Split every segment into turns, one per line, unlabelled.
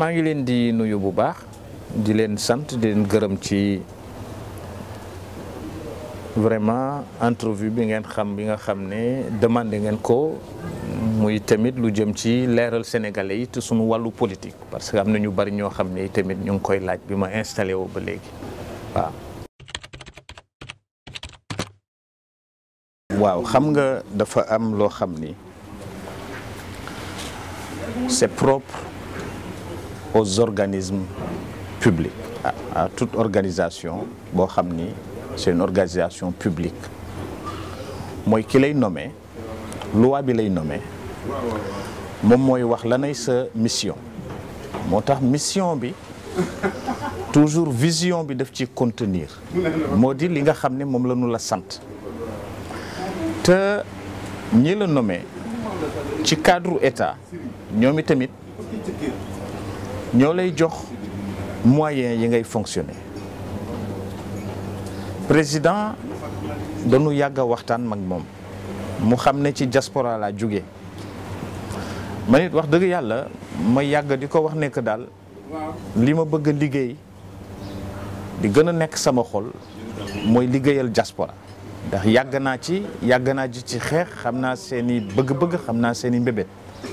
maa ngi leen di nuyu bu baax di leen sant di leen gërëm ci vraiment entrevue bi ngeen xam bi nga xam ne demandé ngeen ko muy tamit lu jëm ci leeral sénégalais yi te suñu wàllu politique parce que am na ñu bari ñoo xam ne tamit ñu ngi koy laaj bi ma installé woo ba léegi waaw. waaw xam nga dafa am loo xam ni c'est propre aux organismes publics à, à toute organisation boo xam ni c'est une organisation publique mooy ki lay nommé loi bi lay nommé moom mooy wax lanay sa mission moo tax mission bi toujours vision bi daf ci contenir moo di li nga xam ne moom la ñu la sant te ñi la nommé ci cadre état ñoom i tamit ñoo lay jox moyens yi ngay fonctionner président dañu yàgg a waxtaan mag moom mu xam ne ci diaspora laa jóge ma nit wax dëgg yàlla ma yàgg di ko wax nekk daal li ma bëgg a liggéey di gën a nekk sama xol mooy liggéeyal diaspora ndax yàgg naa ci yàgg naa ji ci xeex xam naa seeni bëgg-bëgg xam naa seeni mbébét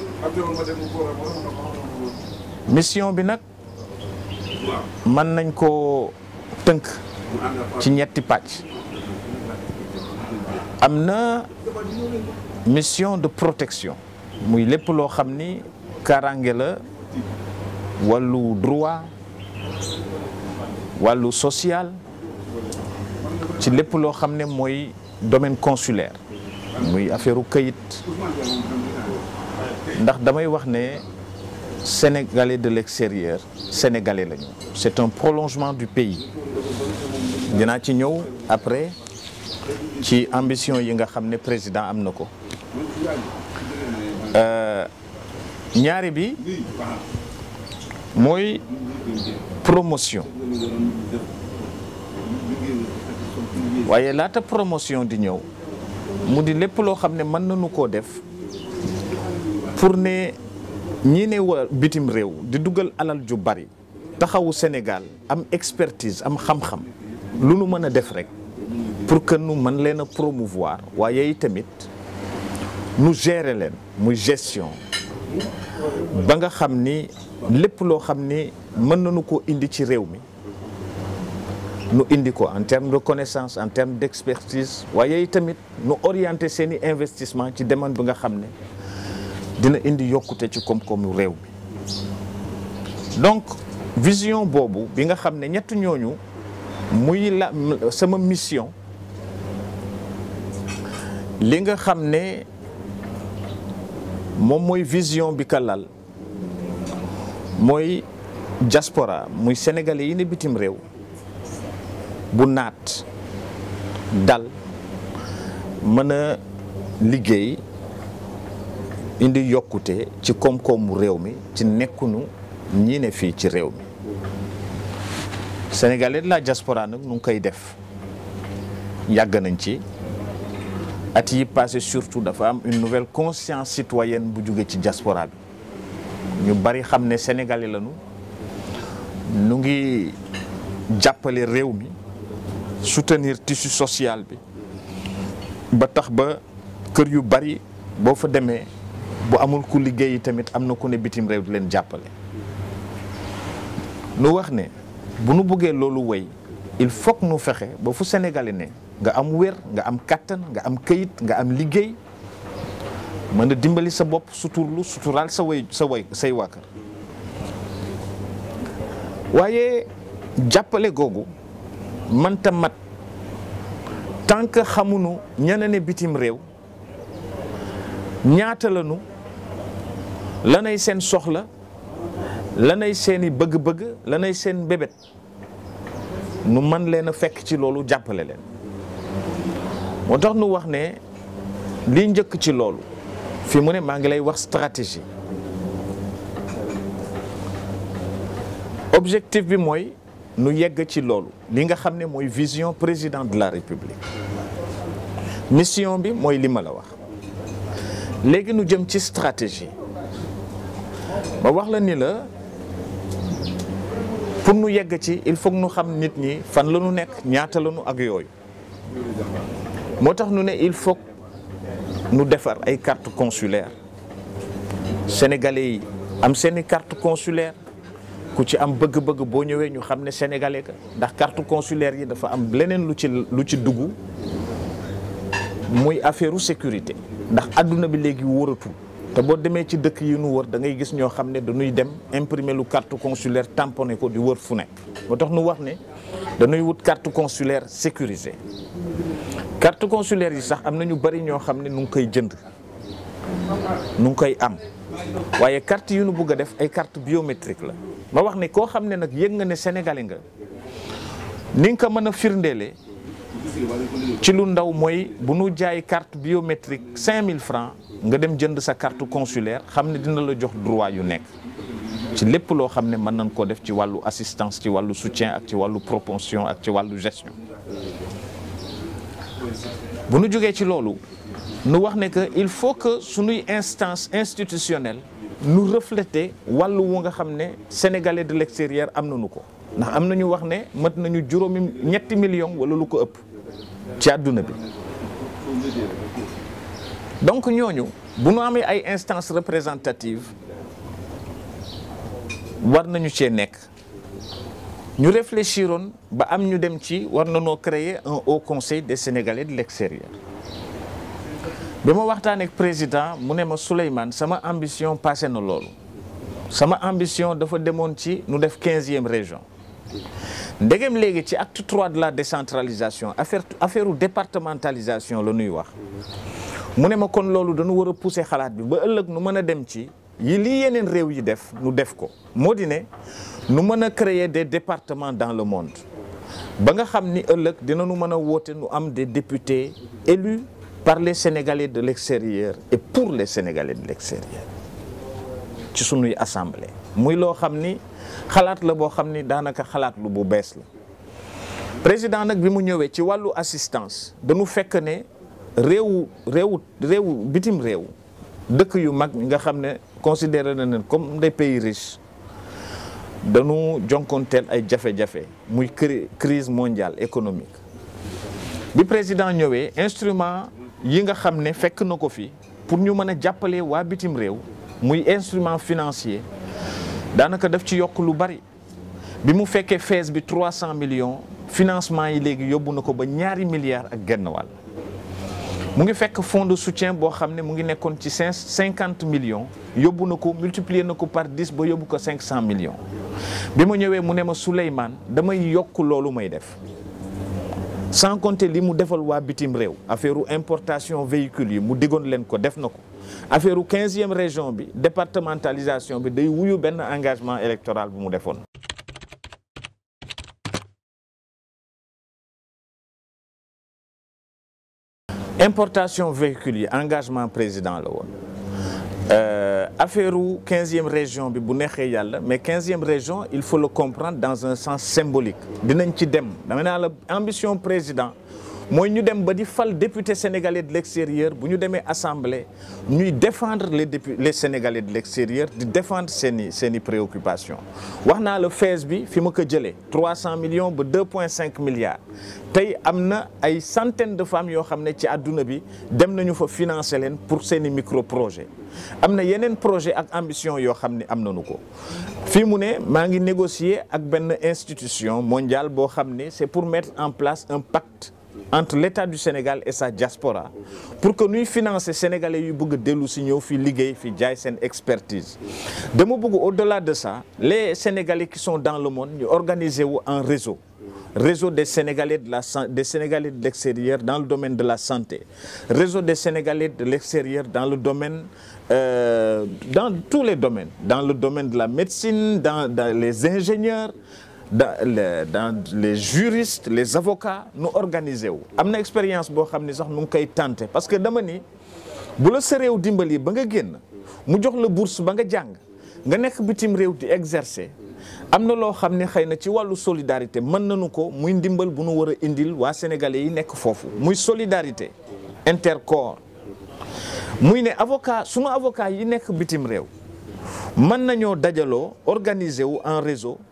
mission bi nag mën nañ koo tënk ci ñetti pàcc am na mission de protection muy lépp loo xam ni kaaraange la wàllu droit wàllu social ci lépp loo xam ne mooy domaine consulaire muy affaire u këyit ndax damay wax ne sénégalais de l'extérieur sénégalais lañu c'est un prolongement du pays dinaa ci ñëw après ci ambition yi nga xam ne président am na ko ñaari bi mooy promotion waaye laata promotion di ñëw mu di lépp loo xam ne mën nañu koo def pour ne ñii ne wa bitim réew di dugal alal ju bari taxawu Sénégal am expertise am xam-xam lu nu mën a def rek pour que nu mën leen a promouvoir waaye tamit nu gérer leen muy gestion ba nga xam ni lépp loo xam ni mën nañu ko indi ci réew mi nu indi ko en termes de connaissance en termes d'expertise waaye tamit nu orienter seeni investissement ci demande bi nga xam ne dina indi yokkute ci koom-koomu réew mi donc vision boobu bi nga xam ne ñett ñooñu muy la sama mission li nga xam ne moom mooy vision bi ka lal mooy diaspora muy sénégalais yi ne bitim réew bu naat dal mën a liggéey indi yokkute ci koom-koomu réew mi ci nekkunu ñii ne fii ci réew mi sénégalais de la diaspora nag nu ngi koy def yàgg nañ ci at yi passé surtout dafa am une nouvelle conscience citoyenne bu jóge ci diaspora bi ñu bari xam ne sénégalais lañu nu ngi jàppale réew mi soutenir tissu social bi ba tax ba kër yu bari boo fa demee bu amul ku liggéey tamit am na ku ne bitim réew di leen jàppale nu wax ne bu nu bëggee loolu wéy il faut que nu fexe ba fu sénégalais ne nga am wér nga am kàttan nga am këyit nga am liggéey mën a dimbali sa bopp suturlu suturaal sa way sa way say waa kër waaye jàppale googu mënta mat tant que xamunu ñene ne bitim réew ñaata lanu lanay seen soxla lanay seeni bëgg-bëgg lanay seen bébét nu man leen a fekk ci loolu jàppale leen moo tax nu wax ne li njëkk ci loolu fi mu ne maa ngi lay wax stratégie objectif bi mooy nu yegg ci loolu li nga xam ne mooy vision président de la république mission bi mooy li ma la wax léegi nu jëm ci stratégie ba wax la ni la pour nu yegg ci il faut nu xam nit ñi fan la nu nekk ñaata la nu ak yooyu moo tax nu ne il faut nu defar ay carte consulaire sénégalais yi am seeni carte consulaire ku ci am bëgg-bëgg boo ñëwee ñu xam ne sénégalais ka ndax carte consulaire yi dafa am leneen lu ci lu ci dugg muy affaire u sécurité ndax adduna bi léegi wóoratul te boo demee ci dëkk yi nu wër da ngay gis ñoo xam ne dañuy dem imprimer lu carte consulaire tamponné ko di wër fu nekk moo tax nu wax ne dañuy wut carte consulaire sécurisée carte consulaire yi sax am na ñu bari ñoo xam ne nu ngi koy jënd nu ngi koy am waaye carte yu nu bëgg a def ay carte biométrique la ma wax ne koo xam ne nag yëg nga ne sénégalais nga ni nga ko mën a firndeele ci lu ndaw mooy bu nu jaay carte biométrique 5000 francs nga dem jënd sa carte consulaire xam ne dina la jox droit yu nekk ci lépp loo xam ne mën nañ koo def ci wàllu assistance ci wàllu soutien ak ci wàllu propension ak ci wàllu gestion bu nu jógee ci loolu nu wax ne que il faut que sunuy instance institutionnelle nu refléter wàllu wu nga xam ne sénégalais de l'extérieur am nañu ko ndax am nañu wax ne mat nañu juróomi ñetti million wala lu ko ëpp ci àdduna bi donc ñooñu bu nu amee ay instances représentatives war nañu cee nekk ñu réfléchiroon ba am ñu dem ci war nañoo créer un haut conseil des sénégalais de l'extérieur bi ma waxtaan ak président mu ne ma Souleymane sama ambition passé na loolu sama ambition dafa demoon ci nu def quinzième région ndegem léegi ci acte trois de la décentralisation affaire affaire départementalisation la ñuy wax mu ne ma kon loolu dañu war a pousser xalaat bi ba ëllëg nu mën a dem ci yi lii yeneen réew yi def nu def ko moo di ne nu mën a créer des départements dans le monde ba nga xam ni ëllëg dinañu mën a woote nu am des députés élus par les Sénégalais de l'extérieur et pour les Sénégalais de l'extérieur ci sunuy assemblée muy loo xam ni xalaat la boo xam ni daanaka xalaat lu bu bees la président nag bi mu ñëwee ci wàllu assistance dañu fekk ne réewu réewu réewu bitim réew dëkk yu mag nga xam ne considéré na leen comme des pays riches dañu jonkonteel ay jafe-jafe muy crise mondiale économique bi président ñëwee instrument yi nga xam ne fekk na ko fi pour ñu mën a jàppale waa bitim réew muy instrument financier daanaka daf ci yokk lu bari bi mu fekkee fees bi 300 millions financement yi léegi yóbbu na ko ba ñaari milliards ak genn wàll mu ngi fekk fonds de soutien boo xam ne mu ngi nekkoon ci cinq cinquante millions yóbbu na ko multiplier na ko par dix ba yóbbu ko cinq cent millions bi ma ñëwee mu ne ma Souleymane damay yokk loolu may def sans compter li mu defal waa bitim réew affaire importation véhicules yi mu diggoon leen ko def na ko affaire u quinzième région bi départementalisation bi day wuyu benn engagement électoral bu mu defoon importation véhicules yi engagement président la woon affaire u quinzième région bi bu neexee yàlla mais quinzième région il faut le comprendre dans un sens symbolique dinañ ci dem dama naa la ambition président mooy ñu dem ba di fal député sénégalais de l'extérieur bu ñu demee assemblée ñuy défendre les députés les sénégalais de l'extérieur di défendre seeni seeni préoccupations wax naa la fees bi fi ma ko jëlee 300 millions ba 2,5 milliards tey am na ay centaines de femmes yoo xam ne ci àdduna bi dem nañu fa financer leen pour seeni micro projet am na yeneen projet ak ambition yoo xam ne am nañu ko fii mu ne maa ngi négocier ak benn institution mondiale boo xam ne c'est pour mettre en place un pacte entre l'État du Sénégal et sa diaspora pour que ñuy financer sénégalais yu bëgg a dellu si ñëw fi liggéey fi jaay seen expertise dama bëgg au-delà de ça les sénégalais qui sont dans le monde ñu organiser wu en réseau réseau des sénégalais de la des sénégalais de l'extérieur dans le domaine de la santé réseau des sénégalais de l'extérieur dans le domaine euh, dans tous les domaines dans le domaine de la médecine dans, dans les ingénieurs dans les dans les juristes les avocats nu organiser wu am na expérience boo xam ne sax nu ngi koy tenter parce que dama ni bu la sa réew dimbali ba nga génn mu jox la bourse ba nga jàng nga nekk bitim réew di exercer am na loo xam ne xëy na ci wàllu solidarité mën nañu ko muy ndimbal bu nu war a indil waa sénégalais yi nekk foofu muy solidarité intercorps muy ne avocat sunu avocat yi nekk bitim réew mën nañoo dajaloo organiser wu en réseau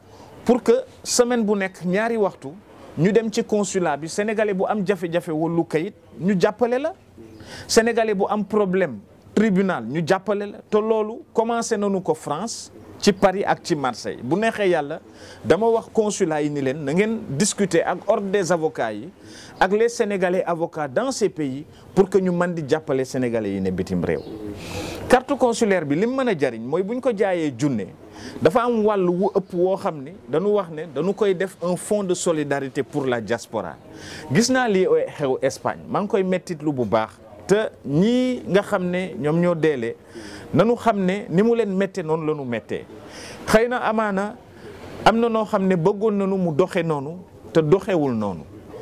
pour que semaine bu nekk ñaari waxtu ñu dem ci consulat bi sénégalais bu am jafe-jafe wàllu kayit ñu jàppale la sénégalais bu am problème tribunal ñu jàppale la te loolu commencé nañu ko France ci Paris ak ci Marseille bu neexee yàlla dama wax consulat yi ni leen na ngeen discuter ak ordre des avocats yi ak les sénégalais avocats dans ces pays pour que ñu mën di jàppale sénégalais yi ne bitim réew. carte consulaire bi li mu mën a jariñ mooy bu ñu ko jaayee junne dafa am wàll wu ëpp woo xam ni dañu wax ne dañu koy def un fonds de solidarité pour la diaspora gis naa lii xew Espagne maa ngi koy mettitlu bu baax. te ñii nga xam ne ñoom ñoo deele nanu xam ne ni mu leen méttee noonu la ñu méttee xëy na amaana am na noo xam ne bëggoon nañu mu doxe noonu te doxewul noonu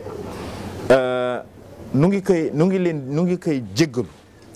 nu ngi koy nu ngi leen nu ngi koy jéggalu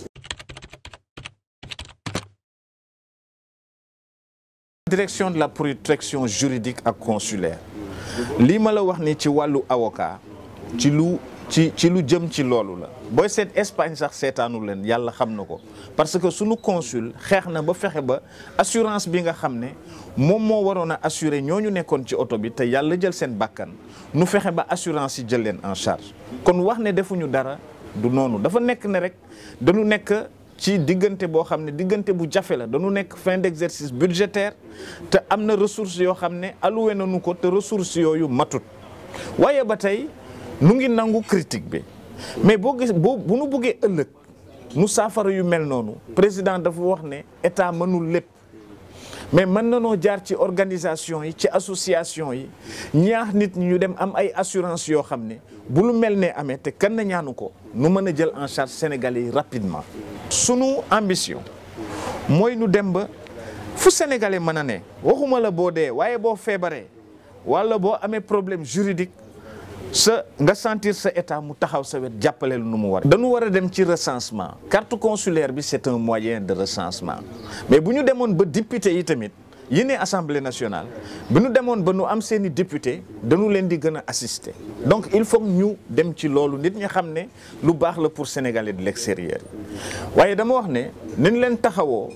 direction de la protection juridique ak consulaire lii ma la wax ni ci wàllu avocat ci lu ci ci lu jëm ci loolu la booy seet Espagne sax seetaanu leen yàlla xam na ko parce que sunu consul xeex na ba fexe ba assurance bi nga xam ne moom moo waroon a assurer ñooñu nekkoon ci oto bi te yàlla jël seen bakkan nu fexe ba assurance yi jël leen en charge kon wax ne defuñu dara du noonu dafa nekk ne rek dañu nekk ci diggante boo xam ne diggante bu jafe la dañu nekk fin d'exercice budgétaire te am na ressources yoo xam ne alloué nañu ko te ressources yooyu matut waaye ba tey nu ngi nangu critique bi mais boo gis boo bu nu buggee ëllëg nu saafara yu mel noonu président dafa wax ne état mënul lépp mais mën nanoo jaar ci organisation yi ci association yi ñaax nit ñi ñu dem am ay assurance yoo xam ne bu lu mel ne amee te kenn ñaanu ko nu mën a jël en charge sénégalais yi rapidement sunu ambition mooy nu dem ba fu sénégalais mën a ne waxuma la boo dee waaye boo feebaree wala boo amee problème juridique sa nga sentir sa état mu taxaw sa wet jàppale lu nu mu war dañu war a dem ci recensement carte consulaire bi c'est un moyen de recensement mais bu ñu demoon ba député yi tamit yi ne assemblée nationale bu ñu demoon ba nu am seeni député dañu leen di gën a assister donc il faut ñu dem ci loolu nit ñi xam ne lu baax la pour sénégalais de l'extérieur yi waaye dama wax ne nañ leen taxawoo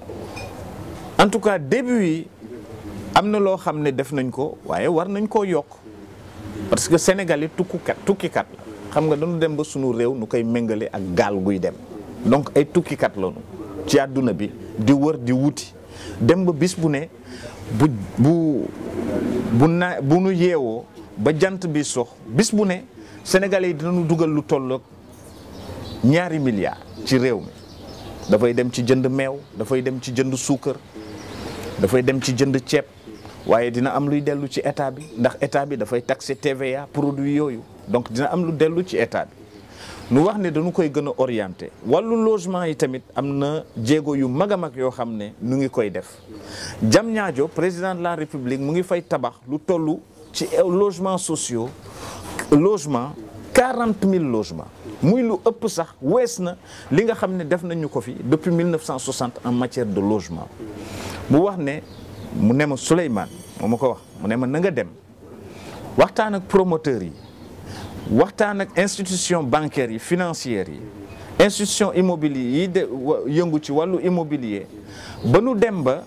en tout cas début yi am na loo xam ne def nañ ko waaye war nañ koo yokk parce que Sénégal yi tukkukat tukkikat la xam nga dañu dem ba sunu réew nu koy méngale ak gaal guy dem donc ay tukkikat lañu ci àdduna bi di wër di wuti dem ba bis bu ne bu bu bu na bu nu yeewoo ba jant bi sox bis bu ne Sénégalais yi dinañu dugal lu tolloog ñaari milliards ci réew mi dafay dem ci jënd meew dafay dem ci jënd suukar dafay dem ci jënd ceeb waaye dina am luy dellu ci état bi ndax état bi dafay taxer TVA produit yooyu donc dina am lu dellu ci état bi nu wax ne dañu koy gën a orienté wàllu logement yi tamit am na jéego yu mag a mag yoo xam ne nu ngi koy def jam ñaajo président de la république mu ngi fay tabax lu toll ci logements sociaux logement quarante mille logements muy lu ëpp sax wees na li nga xam ne def nañu ko fi depuis 1960 en matière de logement mu wax ne mu ne ma Souleymane moo ma ko wax mu ne ma na nga dem waxtaan ak promoteurs yi waxtaan ak institution bancaires yi financières yi institution immobilier yi de yëngu ci wàllu immobilier ba nu dem ba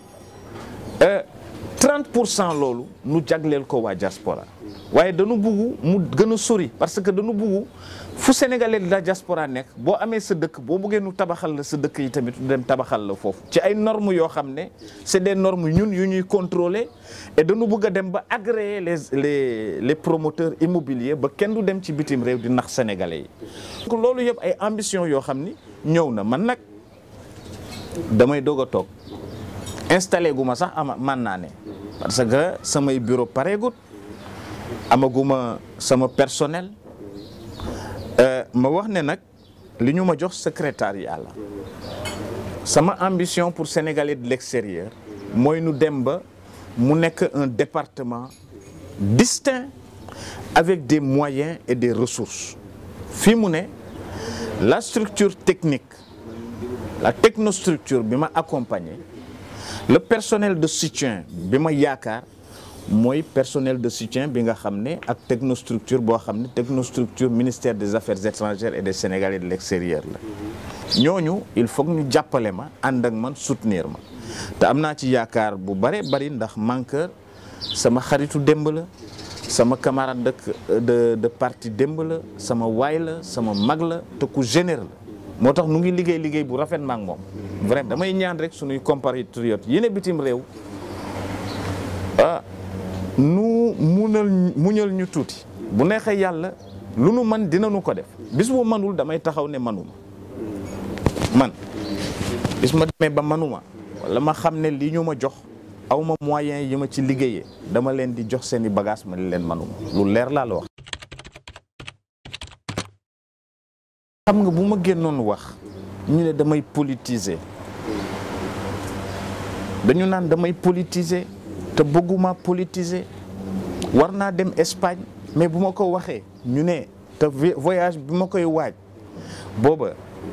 30 pour cent loolu nu jagleel ko waa diaspora waaye dañu buggu mu gën a sori parce que dañu buggu fu sénégalais de la diaspora nekk boo amee sa dëkk boo buggee nu tabaxal la sa dëkk yi tamit nu dem tabaxal la foofu ci ay normes yoo xam ne c'est des normes ñun yu ñuy contrôler et dañu bëgg a dem ba agréer les les les promoteurs immobiliers ba kenn du dem ci bitim réew di nax sénégalais yi. donc loolu yëpp ay ambition yoo xam ni ñëw na man nag damay doog a toog installé gu ma sax ama man naa ne parce que samay bureau pareegut amaguma sama personnel. ma wax ne nag li ñu ma jox secrétariat la sama ambition pour Sénégalais de l'extérieur mooy nu dem ba mu nekk un département distinct avec des moyens et des ressources fii mu ne la structure technique la technostructure bi ma accompagné le personnel de soutien bi ma yaakaar mooy personnel de soutien bi nga xam ne ak technostructure boo xam ne technostructure ministère des affaires étrangères et des sénégalais de l'extérieur la ñooñu il faut que ñu jàppale ma ànd ak man soutenir ma te am naa ci yaakaar bu bare bari ndax Mankeur sama xaritu démb la sama camarade de de de parti démb la sama waay la sama mag la te ku généreux la moo tax nu ngi liggéey liggéey bu rafet ma ak moom vraiment damay ñaan rek suñuy compatriotes yi ne bitim réew ah nu munal muñal ñu tuuti bu neexee yàlla lu nu man dinañu ko def bis bu manul damay taxaw ne manuma man bis ma demee ba manuma wala ma xam ne li ñu ma jox aw ma moyen yi ma ci liggéeyee dama leen di jox seeni bagage ma ni leen manuma lu leer laa la wax xam nga bu ma génnoon wax ñu ne damay politiser dañu naan damay politiser te bëgguma politiser war naa dem Espagne mais bu ma ko waxee ñu ne te voyage bi ma koy waaj booba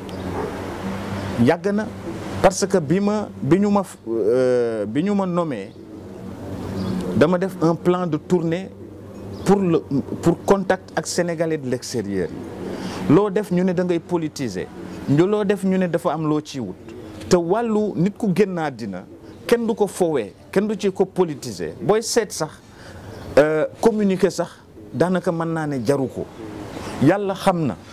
yàgg na parce que bi ma bi ñu ma bi ñu ma nommé dama def un plan de tournée pour le pour contact ak sénégalais de l'extérieur yi loo def ñu ne da ngay politiser ñu loo def ñu ne dafa am loo ciy wut te wàllu nit ku génn àddina kenn du ko fowee kenn du ci ko politiser booy seet sax communiquer sax daanaka mën naa ne jaru ko yàlla xam na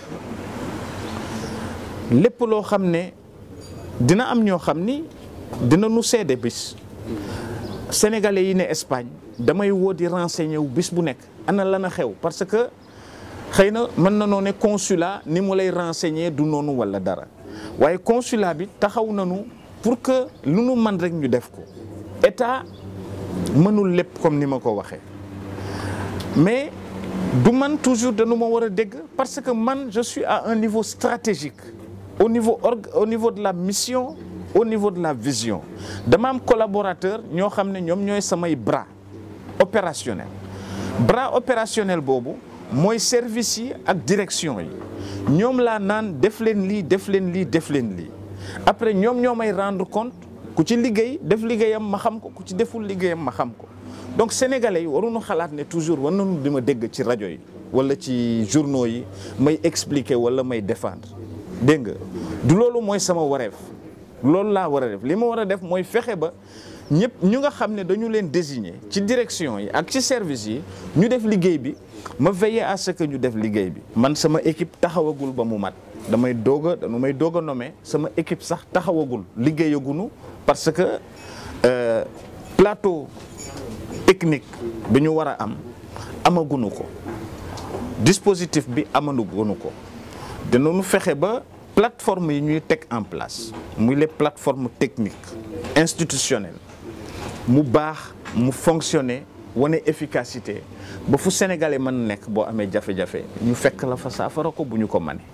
lépp loo xam ne dina am ñoo xam ni dina nu seede bis sénégalais yi ne Espagne damay woo di renseigner wu bis bu nekk ana lan a xew parce que xëy na mën na noo ne consulat ni mu lay renseigner du noonu wala dara waaye consulat bi taxaw nañu pour que lu nu man rek ñu def ko état mënul lépp comme ni ma ko waxee mais du man toujours dañu ma war a dégg parce que man je suis à un niveau stratégique au niveau org au niveau de la mission au niveau de la vision dama am collaborateur ñoo xam ne ñoom ñooy samay bras opérationnel bras opérationnel boobu mooy service yi ak direction yi ñoom laa naan def leen lii def leen lii def leen lii après ñoom ñoo may rendre compte ku ci liggéey def liggéeyam ma xam ko ku ci deful liggéeyam ma xam ko donc sénégalais yi waruñu xalaat ne toujours war nañu di ma dégg ci rajo yi wala ci journaux yi may expliquer wala may défendre dégg nga du loolu mooy sama wareef loolu laa war a def li ma war a def mooy fexe ba ñëpp ñu nga xam ne dañu leen désigner ci direction yi ak ci service yi ñu def liggéey bi ma veiller à ce que ñu def liggéey bi. man sama équipe taxawagul ba mu mat damay doog a dañu may doog a nommer sama équipe sax taxawagul liggéeyagunu parce que euh, plateau technique bi ñu war a am amagunu ko dispositif bi amagunu ko dinañu fexe ba. plateforme yi ñuy teg en place muy les plateformes techniques institutionnelles mu baax mu fonctionner wane efficacité ba fu sénégalais mën nekk boo amee jafe-jafe ñu fekk la fa saafara ko bu ñu ko mane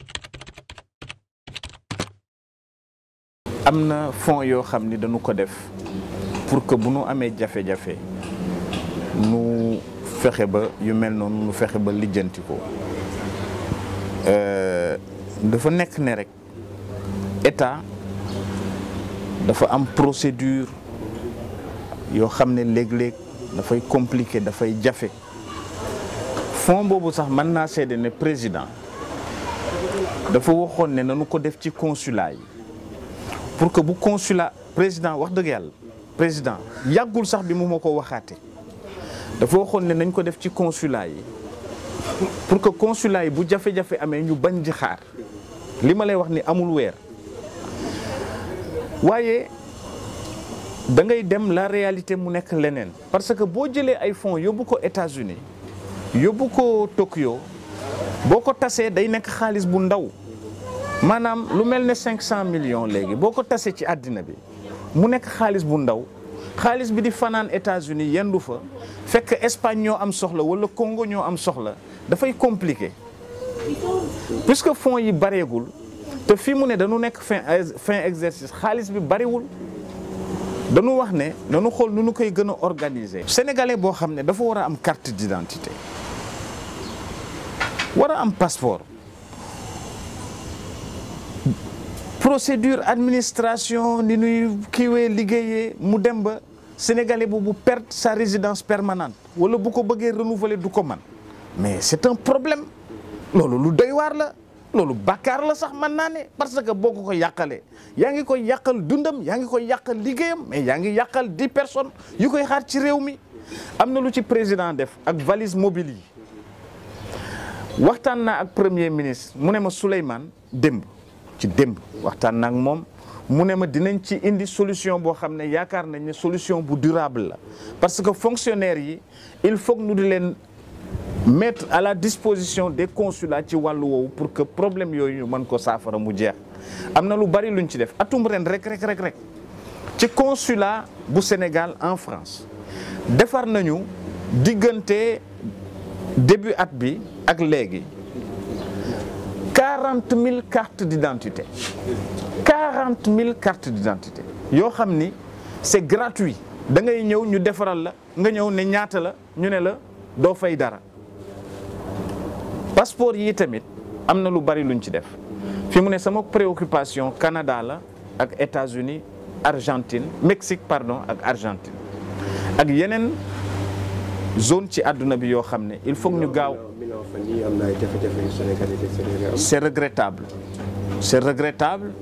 am na fonds yoo xam ni dañu ko def pour que bu nu amee jafe-jafe nu fexe ba yu mel noonu nu fexe ba lijjanti ko dafa nekk ne rek état dafa am procédure yoo xam ne léeg-léeg dafay compliqué dafay jafe fonds boobu sax mën naa seede ne président dafa waxoon ne nanu ko def ci consulat yi pour que bu consulat président wax dëgg yàlla président yàggul sax bi mu ma ko waxaate dafa waxoon ne nañ ko def ci consulat yi pour que consulat yi bu jafe-jafe amee ñu bañ di xaar li ma lay wax ni amul weer waaye da ngay dem la réalité mu nekk leneen parce que boo jëlee ay fonds yóbbu ko États-Unis yóbbu ko Tokyo boo ko tasee day nekk xaalis bu ndaw maanaam lu mel ne cinq cent millions léegi boo ko tasee ci àddina bi mu nekk xaalis bu ndaw xaalis bi di fanaan États-Unis yendu fa fekk Espagne ñoo am soxla wala Congo ñoo am soxla dafay compliqué puisque fonds yi bareegul te fii mu ne dañu nekk fin fin exercice xaalis bi bariwul dañu wax ne dañu xool nu nu koy gën a organiser. sénégalais boo xam ne dafa war a am carte d'identité war a am passeport procédure administration ni nuy kiiwee liggéeyee mu dem ba sénégalais boobu perdre sa résidence permanente wala bu ko bëggee renouveler du ko man mais c'est un problème loolu lu doy waar la loolu bàkkaar la sax mën naa ne parce que boo ko ko yàqalee yaa ngi koy yàqal dundam yaa ngi koy yàqal liggéeyam mais yaa ngi yàqal dix personnes yu koy xaar ci réew mi am na lu ci président def ak valise mobile yi waxtaan naa ak premier ministre mu ne ma Souleymane démb ci démb waxtaan naa ak moom mu ne ma dinañ ci indi solution boo xam ne yaakaar nañ ne solution bu durable la parce que fonctionnaires yi il faut que ñu di leen mettre à la disposition des consulats ci wàllu woowu pour que problème yooyu ñu mën ko saafara mu jeex am na lu bari luñ ci def atum ren rek rek rek rek ci consulat bu Sénégal en France defar nañu diggante début at bi ak léegi quarante mille cartes d'identité quarante mille cartes d'identité yoo xam ni c'est gratuit da ngay ñëw ñu defaral la nga ñëw ne ñaata la ñu ne la doo fay dara passeport yi tamit am na lu bari luñ ci def fi mu ne sama préoccupation Canada la ak États-Unis Argentine Mexique pardon ak Argentine ak yeneen zone ci àdduna bi yoo xam ne il faut ñu gaaw c'est regrettable c'est regrettable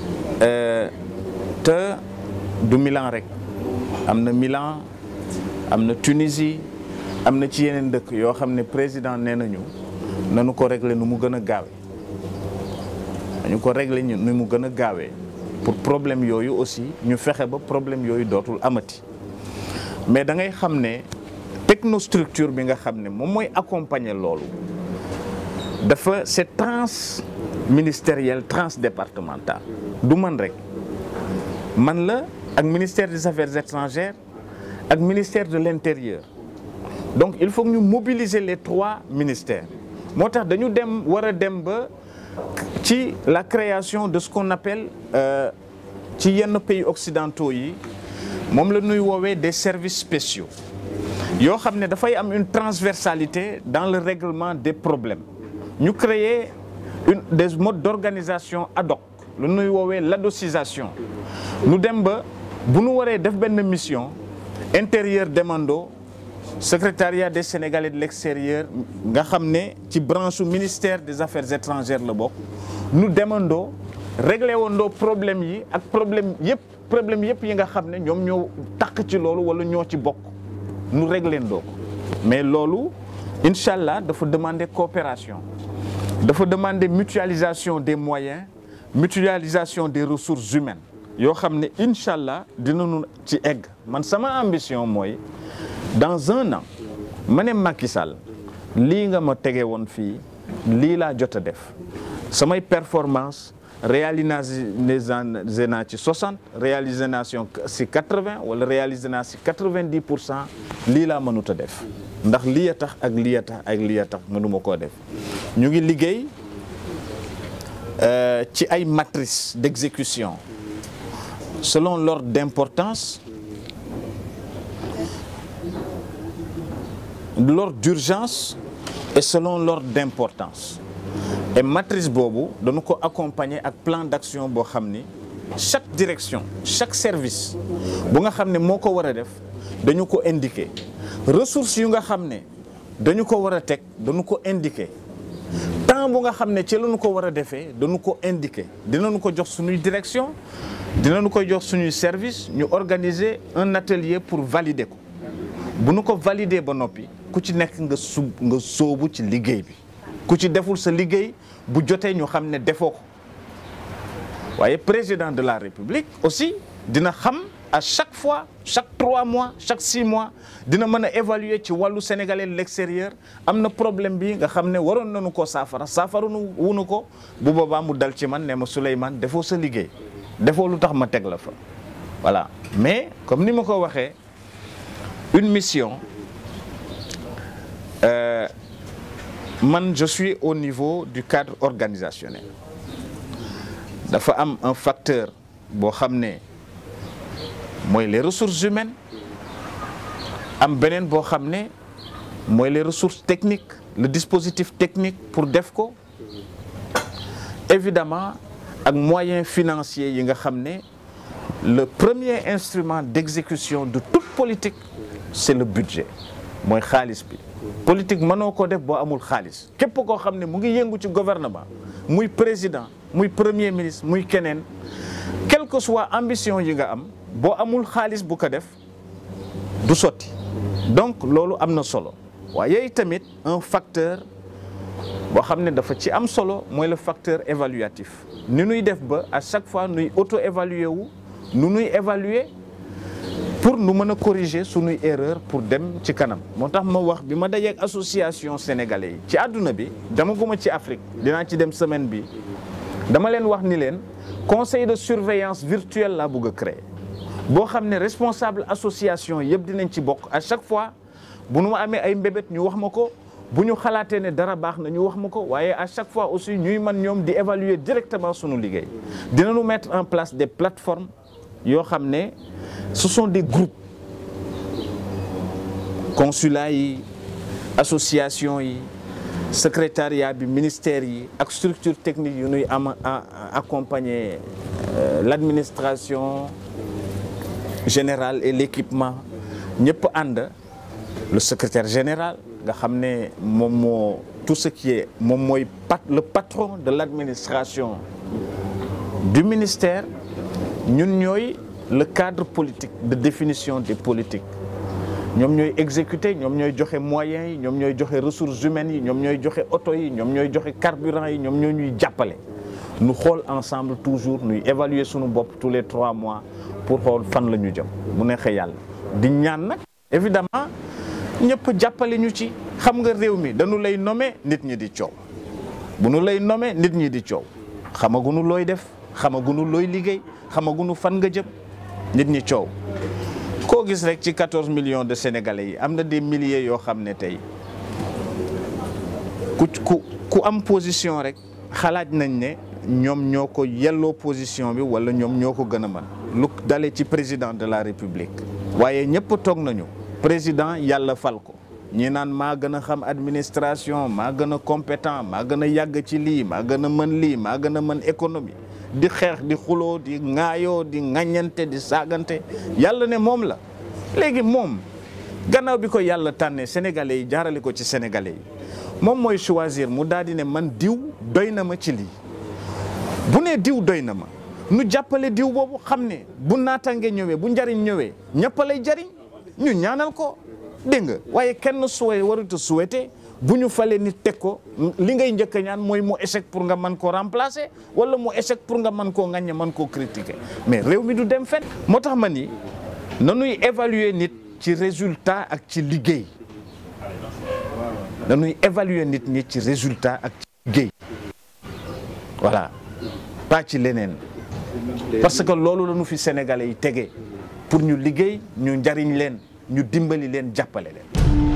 te du Milan rek am na Milan am na Tunisie am na ci yeneen dëkk yoo xam ne président nee nañu nanu ko régler nu mu gën a gaawee dañu ko régler ñu nu mu gën a gaawee pour problème yooyu aussi ñu fexe ba problème yooyu dootul amati mais da ngay xam ne technostructure bi nga xam ne moom mooy accompagner loolu dafa c'est transministériel transdépartemental du man rek man la ak ministère des affaires étrangères ak ministère de l'intérieur donc il faut que ñu mobiliser les trois ministères moo tax dañu dem war a dem ba ci la création de ce qu'on appelle ci yenn pays occidentaux yi moom la ñuy woowee des services spéciaux yoo xam ne dafay am une transversalité dans le règlement des problèmes ñu créer une des modes d'organisation ad hoc lu ñuy woowee l'adoscisation ñu dem ba bu ñu waree def benn mission intérieur demando secrétariat des Sénégalais de l'extérieur nga xam ne ci branche ministère des affaires étrangères la bokk ñu demandoo réglé wandoo problème yi ak problème yëpp problème yëpp yi nga xam ne ñoom ñoo takk ci loolu wala ñoo ci bokk ñu réglé ndoo ko mais loolu incha allah dafa demander coopération dafa demander mutualisation des moyens mutualisation des ressources humaines yoo xam ne incha allah dinañu ci egg man sama ambition mooy dans un an ma ne Macky Sall lii nga ma tege woon fii lii laa jot a def samay performance réalisé naa ci 60 réalisé naa ci 80 wala réalisé naa ci 90 pour cent lii laa mënut a def ndax lii a tax ak lii a tax ak lii a tax mënuma koo def ñu ngi liggéey ci ay matrices d'exécution selon l'ordre d'importance l'ordre d'urgence et selon l'ordre d'importance et matrice boobu dañu ko accompagner ak plan d'action boo xam ni chaque direction chaque service bu nga xam ne moo ko war a def dañu ko indiquer ressources yu nga xam ne dañu ko war a teg dañu ko indiquer temps bu nga xam ne ci lañu ko war a defee dañu ko indiquer dinañu ko jox suñuy direction dinañu ko jox suñuy service ñu organiser un atelier pour valider ko bu nu ko valider ba noppi ku ci nekk nga sub nga sóobu ci liggéey bi ku ci deful sa liggéey bu jotee ñu xam ne defoo ko waaye président de la république aussi dina xam à chaque fois chaque trois mois chaque six mois dina mën a évaluer ci wàllu sénégalais de l'extérieur am na problème bi nga xam ne waroon nañu ko saafara saafara nu wunu ko bu boobaa mu dal ci man ne ma Souleymane defoo sa liggéey defoo lu tax ma teg la fa voilà mais comme ni ma ko waxee une mission euh, man je suis au niveau du cadre organisationnel dafa am un facteur boo xam ne mooy les ressources humaines am beneen boo xam ne mooy les ressources techniques le dispositif technique pour def ko évidemment ak moyens financiers yi nga xam ne le premier instrument d'exécution de toute politique c'est le budget mooy xaalis bi politique mënoo ko def boo amul xaalis képp koo xam ne mu ngi yëngu ci gouvernement muy président muy premier ministre muy keneen quelle que soit ambition yi nga am boo amul xaalis bu ko def du sotti donc loolu am na solo waaye tamit un facteur boo xam ne dafa ci am solo mooy le facteur évaluatif ni nuy def ba à chaque fois nuy auto évaluer wu nu nuy évaluer pour nu mën a corriger sunuy erreur pour dem ci kanam moo tax ma wax bi ma dajee ak association sénégalais yi ci àdduna bi dama guma ci Afrique dinaa ci dem semaine bi dama leen wax ni leen conseil de surveillance virtuelle laa bëgg a créer boo xam ne responsable association yëpp dinañ ci bokk à chaque fois bu nu ma amee ay mbébét ñu wax ma ko bu ñu xalaatee ne dara baax na ñu wax ma ko waaye à chaque fois aussi ñuy man ñoom di évaluer directement sunu liggéey dinañu mettre en place des plateformes yoo xam ne ce sont des groupes consulat yi association yi secrétariat bi ministère yi ak structure technique yu nuy am accompagner l'administration générale et l'équipement ñëpp ànd le secrétaire général nga xam ne moom moo tout ce qui est moom mooy pat le patron de l'administration du ministère ñun ñooy le cadre politique de définition des politiques ñoom ñooy exécuter ñoom ñooy joxe moyens yi ñoom ñooy joxe ressources humaines yi ñoom ñooy joxe oto yi ñoom ñooy joxe carburant yi ñoom ñoo ñuy jàppale nu xool ensemble toujours nuy évaluer sunu bopp tous les trois mois pour xool fan la ñu jëm mu neexee yàlla di ñaan nag évidemment ñëpp jàppale ñu ci xam nga réew mi dañu lay nommer nit ñi di coow bu nu lay nommer nit ñi di coow xamagunu looy def xamagunu looy liggéey xamagunu fan nga jëm nit ñi coow koo gis rek ci 14 millions de sénégalais yi am na des milliers yoo xam ne tey ku ku ku am position rek xalaat nañ ne ñoom ñoo ko yelloo position bi wala ñoom ñoo ko gën a mën lu dalee ci président de la république waaye ñëpp toog nañu président yàlla fal ko ñi naan maa gën a xam administration maa gën a compétent maa gën a yàgg ci lii maa gën a mën lii maa gën a mën économie di xeex di xuloo di ŋaayoo di ŋaññante di saagante yàlla ne moom la léegi moom gannaaw bi ko yàlla tànnee sénégalais yi jaarale ko ci sénégalais yi moom mooy choisir mu daal di ne man diw doy na ma ci lii bu nee diw doy na ma nu jàppale diw boobu xam ne bu naataange ñëwee bu njariñ ñëwee ñëpp lay jariñ ñu ñaanal ko dégg nga waaye kenn suwe warut a souhaité bu ñu falee nit teg ko li ngay njëkk a ñaan mooy mu échec pour nga mën koo remplacer wala mu échec pour nga mën koo ŋaññe mën koo critiquer mais réew mi du dem fen moo tax ma ni nanuy évaluer nit ci résultat ak ci liggéey nanuy évaluer nit ñi ci résultat ak ci liggéey voilà pas ci leneen parce que loolu la ñu fi sénégalais yi tegee pour ñu liggéey ñu njariñ leen ñu dimbali leen jàppale leen